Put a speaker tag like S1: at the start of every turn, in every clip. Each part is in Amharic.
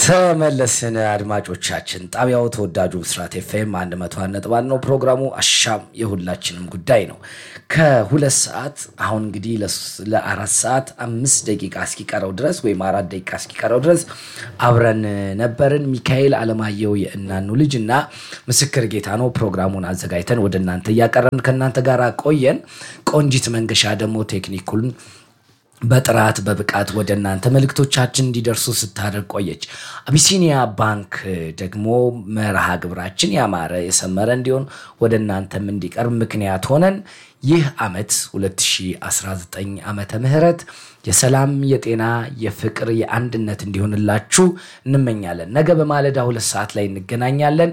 S1: ተመለስን አድማጮቻችን። ጣቢያው ተወዳጁ ብስራት ኤፍኤም አንድ መቶ አንድ ነጥብ አንድ ነው። ፕሮግራሙ አሻም የሁላችንም ጉዳይ ነው። ከሁለት ሰዓት አሁን እንግዲህ ለስ- ለአራት ሰዓት አምስት ደቂቃ እስኪቀረው ድረስ ወይም አራት ደቂቃ እስኪቀረው ድረስ አብረን ነበርን። ሚካኤል አለማየሁ የእናኑ ልጅ እና ምስክር ጌታ ነው ፕሮግራሙን አዘጋጅተን ወደ እናንተ እያቀረብን ከእናንተ ጋር ቆየን። ቆንጂት መንገሻ ደግሞ ቴክኒኩን በጥራት በብቃት ወደ እናንተ መልእክቶቻችን እንዲደርሱ ስታደርግ ቆየች። አቢሲኒያ ባንክ ደግሞ መርሃ ግብራችን ያማረ የሰመረ እንዲሆን ወደ እናንተም እንዲቀርብ ምክንያት ሆነን ይህ ዓመት 2019 ዓመተ ምህረት የሰላም የጤና የፍቅር የአንድነት እንዲሆንላችሁ እንመኛለን። ነገ በማለዳ ሁለት ሰዓት ላይ እንገናኛለን።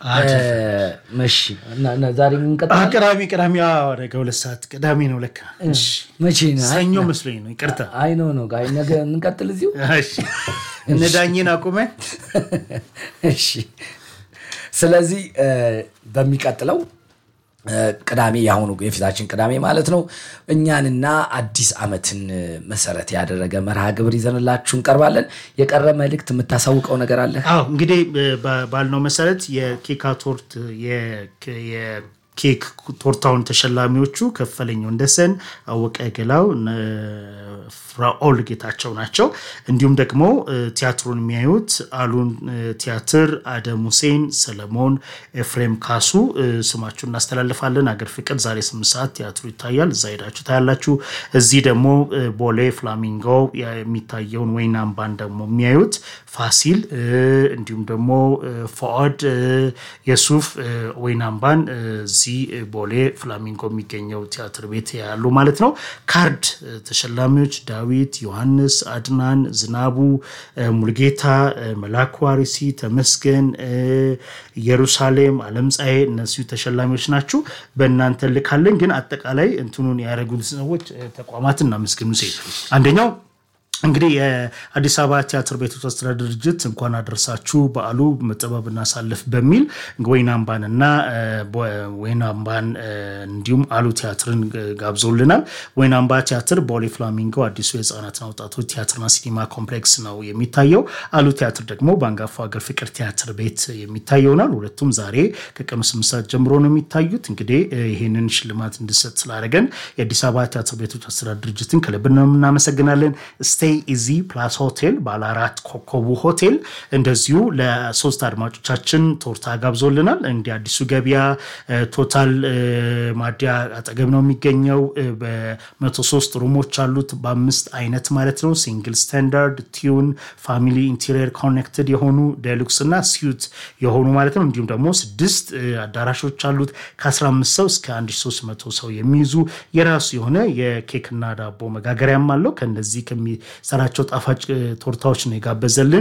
S1: መሺ ዛሬ እንቀጥላለን?
S2: አ- ቅዳሜ ቅዳሜ አዎ፣ ነገ ሁለት ሰዓት ቅዳሜ ነው ለካ። እሺ፣
S1: መቼ ነው?
S2: ሰኞ መስሎኝ ነው። ይቅርታ።
S1: አይ ነው ነው ጋይ ነገ እንቀጥል እዚሁ
S2: እሺ፣ እነ ዳኝን አቁመን
S1: እሺ ስለዚህ እ፣ በሚቀጥለው እ፣ ቅዳሜ የአሁኑ የፊታችን ቅዳሜ ማለት ነው እኛንና አዲስ ዓመትን እ፣ መሰረት ያደረገ መርሃ ግብር ይዘንላችሁ እንቀርባለን። የቀረ መልእክት የምታሳውቀው ነገር አለ?
S2: አዎ እንግዲህ ባ- ባልነው መሰረት የኬክ ቶርት የኬክ ቶርታውን ተሸላሚዎቹ ከፈለኝ ወንደሰን፣ አወቀ ገላው፣ እነ ፍራኦል ጌታቸው ናቸው። እንዲሁም ደግሞ እ፣ ቲያትሩን የሚያዩት አሉን እ፣ ቲያትር፣ አደም ሁሴን፣ ሰለሞን፣ ኤፍሬም ካሱ እ፣ ስማችሁን እናስተላልፋለን። አገር ፍቅር ዛሬ ስምንት ሰዓት ቲያትሩ ይታያል። እዛ ሄዳችሁ ታያላችሁ። እዚህ ደግሞ እ፣ ቦሌ ፍላሚንጎ የሚታየውን ወይን አምባን ደግሞ የሚያዩት ፋሲል እ፣ እንዲሁም ደግሞ እ፣ ፎአድ እ፣ የሱፍ እ፣ ወይን አምባን እ፣ እዚህ እ፣ ቦሌ ፍላሚንጎ የሚገኘው ቲያትር ቤት ያሉ ማለት ነው። ካርድ እ፣ ተሸላሚዎች ዳዊት፣ ዮሐንስ፣ አድናን፣ ዝናቡ፣ እ፣ ሙልጌታ፣ እ፣ መላኩ አርሲ፣ ተመስገን፣ እ፣ ኢየሩሳሌም፣ አለምፀሐይ እነዚሁ ተሸላሚዎች ናችሁ። በእናንተ ልካለን። ግን አጠቃላይ እንትኑን ያደረጉት ሰዎች እ፣ ተቋማትን እናመስግኑ። ሴ አንደኛው እንግዲህ የአዲስ አበባ ቲያትር ቤቶች አስተዳደር ድርጅት እንኳን አደረሳችሁ በዓሉ መጠበብ እናሳልፍ በሚል ወይን አምባንና እ፣ ቦ- ወይን አምባን እ፣ እንዲሁም አሉ ቲያትርን እ፣ ጋብዞልናል። ወይን አምባ ቲያትር ቦሌ ፍላሚንጎ አዲሱ የህፃናትና ወጣቶች ቲያትርና ሲኒማ ኮምፕሌክስ ነው የሚታየው። አሉ ቲያትር ደግሞ በአንጋፋው ሀገር ፍቅር ቲያትር ቤት የሚታይ ይሆናል። ሁለቱም ዛሬ ከቀኑ ስምንት ሰዓት ጀምሮ ነው የሚታዩት። እንግዲህ እ፣ ይህንን ሽልማት እንድሰጥ ስላደረገን የአዲስ አበባ ቲያትር ቤቶች አስተዳደር ድርጅትን ከልብ ነው እናመሰግናለን። ስቴይ ኢዚ ፕላስ ሆቴል ባለ አራት ኮከቡ ሆቴል እንደዚሁ ለሶስት አድማጮቻችን ቶርታ ጋብዞልናል። እንዲህ አዲሱ ገበያ እ፣ ቶታል እ፣ ማዲያ አጠገብ ነው የሚገኘው። እ፣ በመቶ ሶስት ሩሞች አሉት በአምስት አይነት ማለት ነው። ሲንግል ስታንዳርድ፣ ቲዩን፣ ፋሚሊ ኢንቴሪየር ኮኔክትድ የሆኑ ዴሉክስ እና ሲዩት የሆኑ ማለት ነው። እንዲሁም ደግሞ ስድስት እ፣ አዳራሾች አሉት ከ15 ሰው እስከ 1300 ሰው የሚይዙ የራሱ የሆነ የኬክና ዳቦ መጋገሪያም አለው። ከነዚህ ከሚሰራቸው ጣፋጭ እ፣ ቶርታዎች ነው የጋበዘልን።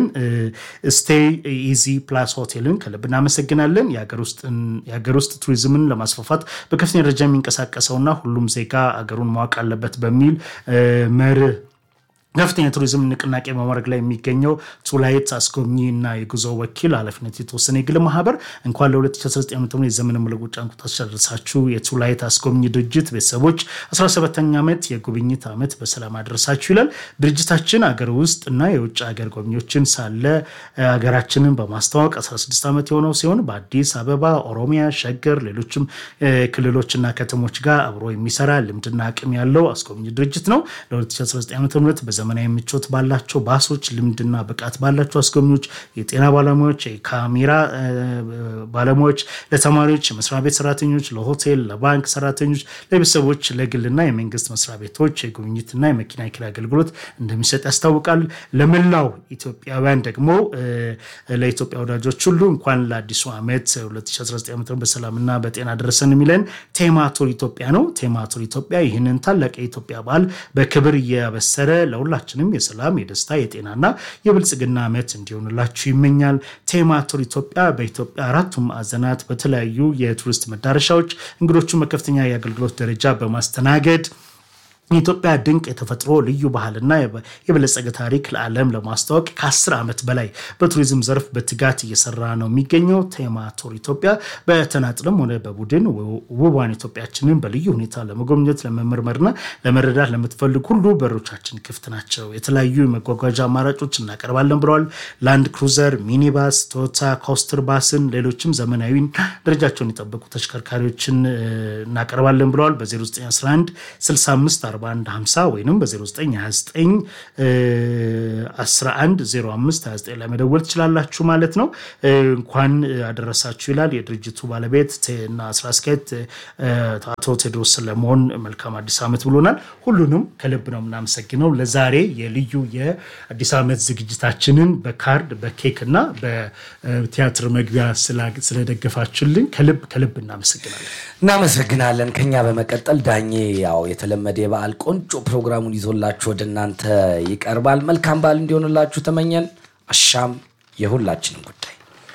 S2: ስቴይ ኢዚ ፕላስ ሆቴልን ከልብ እናመሰግናለን። የሀገር ውስጥን- የሀገር ውስጥ ቱሪዝምን ለማስፋፋት በከፍተኛ ደረጃ የሚንቀሳቀሰውና ሁሉም ዜጋ አገሩን ማወቅ አለበት በሚል እ፣ መርህ ከፍተኛ ቱሪዝም ንቅናቄ በማድረግ ላይ የሚገኘው ቱላይት አስጎብኚ እና የጉዞ ወኪል ኃላፊነት የተወሰነ የግል ማህበር እንኳን ለ2019 ዓ ም የዘመን መለወጫ እንቁጣጣሽ አደረሳችሁ። የቱላይት አስጎብኚ ድርጅት ቤተሰቦች 17ኛ ዓመት የጉብኝት ዓመት በሰላም አደረሳችሁ ይላል። ድርጅታችን አገር ውስጥ እና የውጭ ሀገር ጎብኚዎችን ሳለ እ፣ ሀገራችንን በማስተዋወቅ 16 ዓመት የሆነው ሲሆን በአዲስ አበባ፣ ኦሮሚያ፣ ሸገር፣ ሌሎችም እ፣ ክልሎችና ከተሞች ጋር አብሮ የሚሰራ ልምድና አቅም ያለው አስጎብኚ ድርጅት ነው። ለ2019 ዓ ም በዘመናዊ ምቾት ባላቸው ባሶች ልምድና ብቃት ባላቸው አስጎብኚዎች፣ የጤና ባለሙያዎች፣ የካሜራ እ፣ ባለሙያዎች፣ ለተማሪዎች፣ የመስሪያ ቤት ሰራተኞች፣ ለሆቴል፣ ለባንክ ሰራተኞች፣ ለቤተሰቦች፣ ለግልና የመንግስት መስሪያ ቤቶች የጉብኝትና የመኪና ኪራይ አገልግሎት እንደሚሰጥ ያስታውቃል። ለመላው ኢትዮጵያውያን ደግሞ እ፣ ለኢትዮጵያ ወዳጆች ሁሉ እንኳን ለአዲሱ ዓመት 2019 ዓ ም በሰላምና በጤና ደረሰን የሚለን ቴማቶር ኢትዮጵያ ነው። ቴማቶር ኢትዮጵያ ይህንን ታላቅ የኢትዮጵያ በዓል በክብር እያበሰረ ለሁላችንም የሰላም የደስታ የጤናና የብልጽግና ዓመት እንዲሆንላችሁ ይመኛል። ቴማቶር ኢትዮጵያ በኢትዮጵያ አራቱም ማዕዘናት በተለያዩ የቱሪስት መዳረሻዎች እንግዶቹን በከፍተኛ የአገልግሎት ደረጃ በማስተናገድ የኢትዮጵያ ድንቅ የተፈጥሮ ልዩ ባህልና የበለጸገ ታሪክ ለዓለም ለማስተዋወቅ ከአስር ዓመት በላይ በቱሪዝም ዘርፍ በትጋት እየሰራ ነው የሚገኘው ቴማ ቱር ኢትዮጵያ በተናጥልም ሆነ በቡድን ውቧን ኢትዮጵያችንን በልዩ ሁኔታ ለመጎብኘት ለመመርመርና ለመረዳት ለምትፈልግ ሁሉ በሮቻችን ክፍት ናቸው። የተለያዩ የመጓጓዣ አማራጮች እናቀርባለን ብለዋል። ላንድ ክሩዘር፣ ሚኒባስ፣ ቶዮታ ኮስተር ባስን፣ ሌሎችም ዘመናዊ ደረጃቸውን የጠበቁ ተሽከርካሪዎችን እናቀርባለን ብለዋል። በ0911 65 4150 ወይም በ0929 110529 ላይ መደወል ትችላላችሁ ማለት ነው። እንኳን አደረሳችሁ ይላል የድርጅቱ ባለቤት እና ስራ አስኪያጅ አቶ ቴዎድሮስ ሰለሞን መልካም አዲስ ዓመት ብሎናል። ሁሉንም ከልብ ነው የምናመሰግነው። ለዛሬ የልዩ የአዲስ ዓመት ዝግጅታችንን በካርድ በኬክ እና በቲያትር መግቢያ ስለደገፋችሁልን ከልብ ከልብ እናመሰግናለን።
S1: እናመሰግናለን። ከኛ በመቀጠል ዳኜ ያው የተለመደ የበዓል ቆንጆ ፕሮግራሙን ይዞላችሁ ወደ እናንተ ይቀርባል። መልካም በዓል እንዲሆንላችሁ ተመኘን። አሻም የሁላችንም ጉዳይ።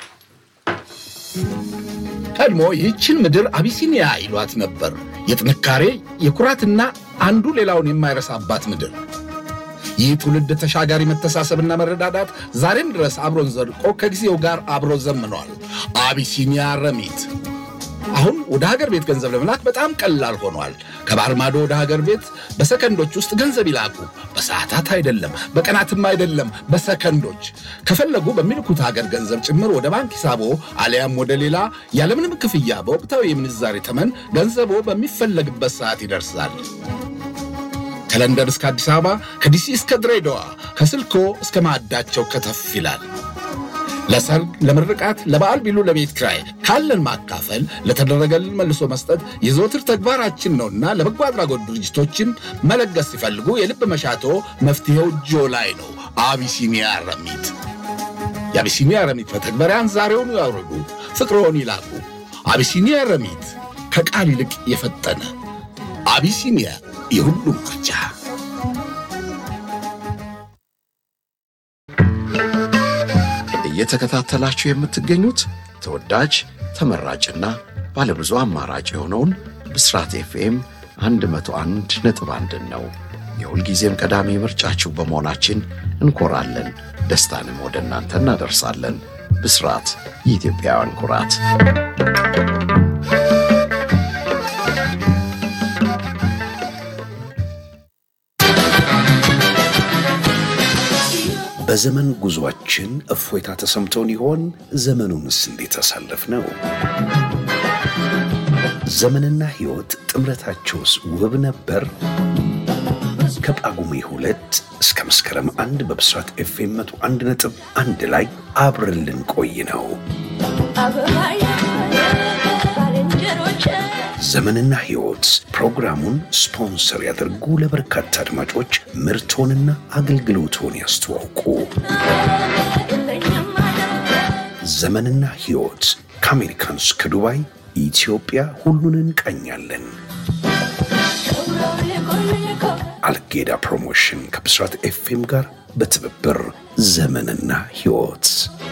S3: ቀድሞ ይህችን ምድር አቢሲኒያ ይሏት ነበር። የጥንካሬ የኩራትና አንዱ ሌላውን የማይረሳባት ምድር። ይህ ትውልድ ተሻጋሪ መተሳሰብና መረዳዳት ዛሬም ድረስ አብሮን ዘልቆ ከጊዜው ጋር አብሮ ዘምኗል። አቢሲኒያ ረሚት አሁን ወደ ሀገር ቤት ገንዘብ ለመላክ በጣም ቀላል ሆኗል። ከባህር ማዶ ወደ ሀገር ቤት በሰከንዶች ውስጥ ገንዘብ ይላኩ። በሰዓታት አይደለም፣ በቀናትም አይደለም፣ በሰከንዶች። ከፈለጉ በሚልኩት ሀገር ገንዘብ ጭምር ወደ ባንክ ሂሳቦ አሊያም ወደ ሌላ ያለምንም ክፍያ በወቅታዊ የምንዛሬ ተመን ገንዘቦ በሚፈለግበት ሰዓት ይደርሳል። ከለንደን እስከ አዲስ አበባ፣ ከዲሲ እስከ ድሬዳዋ፣ ከስልኮ እስከ ማዕዳቸው ከተፍ ይላል። ለሰርግ፣ ለምርቃት፣ ለበዓል ቢሉ ለቤት ክራይ ካለን ማካፈል ለተደረገልን መልሶ መስጠት የዘወትር ተግባራችን ነውና ለበጎ አድራጎት ድርጅቶችን መለገስ ሲፈልጉ የልብ መሻቶ መፍትሄው እጆ ላይ ነው። አቢሲኒያ ረሚት። የአቢሲኒያ ረሚት መተግበሪያን ዛሬውኑ ያውርዱ፣ ፍቅርዎን ይላኩ። አቢሲኒያ ረሚት ከቃል ይልቅ የፈጠነ አቢሲኒያ የሁሉም ምርጫ።
S4: እየተከታተላችሁ የምትገኙት ተወዳጅ ተመራጭና ባለብዙ አማራጭ የሆነውን ብስራት ኤፍኤም 101 ነጥብ አንድን ነው። የሁልጊዜም ቀዳሚ ምርጫችሁ በመሆናችን እንኮራለን። ደስታንም ወደ እናንተ እናደርሳለን። ብስራት የኢትዮጵያውያን ኩራት።
S5: በዘመን ጉዟችን እፎይታ ተሰምቶን ይሆን? ዘመኑንስ እንዴት አሳለፍ ነው? ዘመንና ሕይወት ጥምረታቸውስ ውብ ነበር? ከጳጉሜ ሁለት እስከ መስከረም አንድ በብስራት ኤፍኤም መቶ አንድ ነጥብ አንድ ላይ አብረን ልንቆይ ነው። ዘመንና ሕይወት ፕሮግራሙን ስፖንሰር ያደርጉ፣ ለበርካታ አድማጮች ምርቶንና አገልግሎቶን ያስተዋውቁ። ዘመንና ሕይወት ከአሜሪካን እስከ ዱባይ፣ ኢትዮጵያ ሁሉን እንቃኛለን። አልጌዳ ፕሮሞሽን ከብስራት ኤፍኤም ጋር በትብብር ዘመንና ሕይወት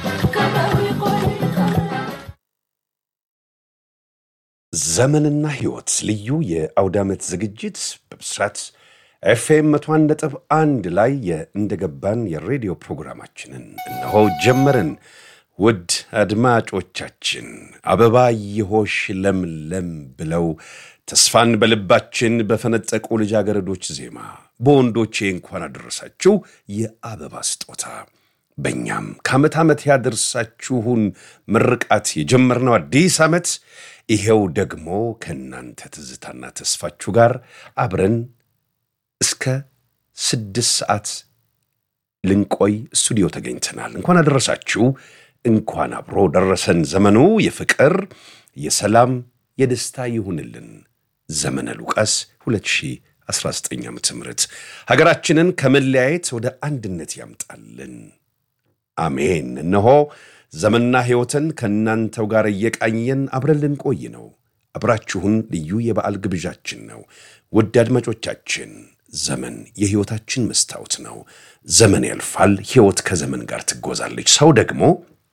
S5: ዘመንና ሕይወት ልዩ የአውደ ዓመት ዝግጅት በብስራት ኤፍኤም መቶ አንድ ነጥብ አንድ ላይ የእንደገባን የሬዲዮ ፕሮግራማችንን እነሆ ጀመርን። ውድ አድማጮቻችን አበባ የሆሽ ለምለም ብለው ተስፋን በልባችን በፈነጠቁ ልጃገረዶች ዜማ በወንዶቼ እንኳን አደረሳችሁ የአበባ ስጦታ በእኛም ከዓመት ዓመት ያደርሳችሁን ምርቃት የጀመርነው አዲስ ዓመት ይሄው ደግሞ ከእናንተ ትዝታና ተስፋችሁ ጋር አብረን እስከ ስድስት ሰዓት ልንቆይ ስቱዲዮ ተገኝተናል። እንኳን አደረሳችሁ፣ እንኳን አብሮ ደረሰን። ዘመኑ የፍቅር የሰላም የደስታ ይሁንልን። ዘመነ ሉቃስ 2019 ዓ ም ሀገራችንን ከመለያየት ወደ አንድነት ያምጣልን። አሜን። እነሆ ዘመንና ሕይወትን ከእናንተው ጋር እየቃኘን አብረን ልንቆይ ነው። አብራችሁን ልዩ የበዓል ግብዣችን ነው። ውድ አድማጮቻችን ዘመን የሕይወታችን መስታወት ነው። ዘመን ያልፋል፣ ሕይወት ከዘመን ጋር ትጎዛለች። ሰው ደግሞ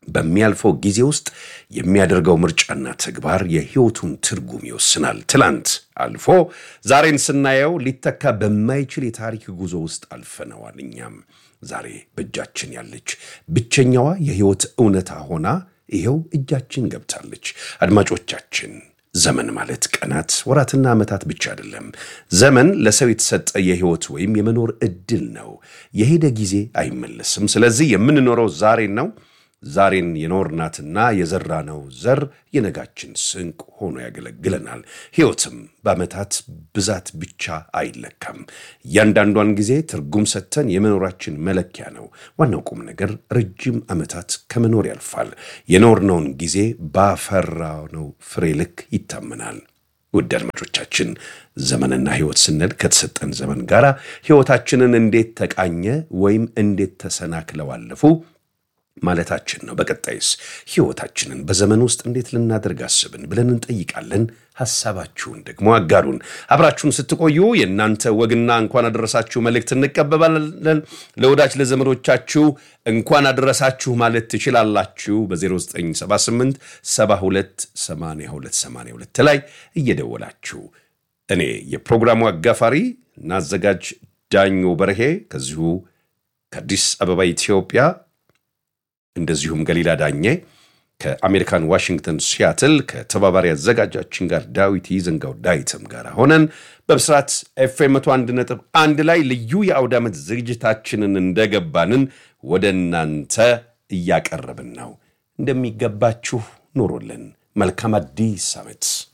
S5: በሚያልፈው ጊዜ ውስጥ የሚያደርገው ምርጫና ተግባር የሕይወቱን ትርጉም ይወስናል። ትላንት አልፎ ዛሬን ስናየው ሊተካ በማይችል የታሪክ ጉዞ ውስጥ አልፈነዋል። እኛም ዛሬ በእጃችን ያለች ብቸኛዋ የሕይወት እውነታ ሆና ይኸው እጃችን ገብታለች። አድማጮቻችን ዘመን ማለት ቀናት፣ ወራትና ዓመታት ብቻ አይደለም። ዘመን ለሰው የተሰጠ የሕይወት ወይም የመኖር ዕድል ነው። የሄደ ጊዜ አይመለስም። ስለዚህ የምንኖረው ዛሬን ነው። ዛሬን የኖርናትና የዘራነው ዘር የነጋችን ስንቅ ሆኖ ያገለግለናል። ሕይወትም በዓመታት ብዛት ብቻ አይለካም። እያንዳንዷን ጊዜ ትርጉም ሰጥተን የመኖራችን መለኪያ ነው። ዋናው ቁም ነገር ረጅም ዓመታት ከመኖር ያልፋል። የኖርነውን ጊዜ ባፈራነው ፍሬ ልክ ይታመናል። ውድ አድማጮቻችን ዘመንና ሕይወት ስንል ከተሰጠን ዘመን ጋር ሕይወታችንን እንዴት ተቃኘ ወይም እንዴት ተሰናክለው አለፉ ማለታችን ነው። በቀጣይስ ሕይወታችንን በዘመን ውስጥ እንዴት ልናደርግ አስብን ብለን እንጠይቃለን። ሐሳባችሁን ደግሞ አጋሩን። አብራችሁን ስትቆዩ የእናንተ ወግና እንኳን አደረሳችሁ መልእክት እንቀበባለን። ለወዳጅ ለዘመዶቻችሁ እንኳን አደረሳችሁ ማለት ትችላላችሁ። በ0978 72 82 82 ላይ እየደወላችሁ እኔ የፕሮግራሙ አጋፋሪ እና አዘጋጅ ዳኞ በርሄ ከዚሁ ከአዲስ አበባ ኢትዮጵያ እንደዚሁም ገሊላ ዳኜ ከአሜሪካን ዋሽንግተን ሲያትል ከተባባሪ አዘጋጃችን ጋር ዳዊት ይዘንጋው ዳዊትም ጋር ሆነን በብስራት ኤፍኤም መቶ አንድ ነጥብ አንድ ላይ ልዩ የአውደ ዓመት ዝግጅታችንን እንደገባንን ወደ እናንተ እያቀረብን ነው። እንደሚገባችሁ ኑሩልን። መልካም አዲስ ዓመት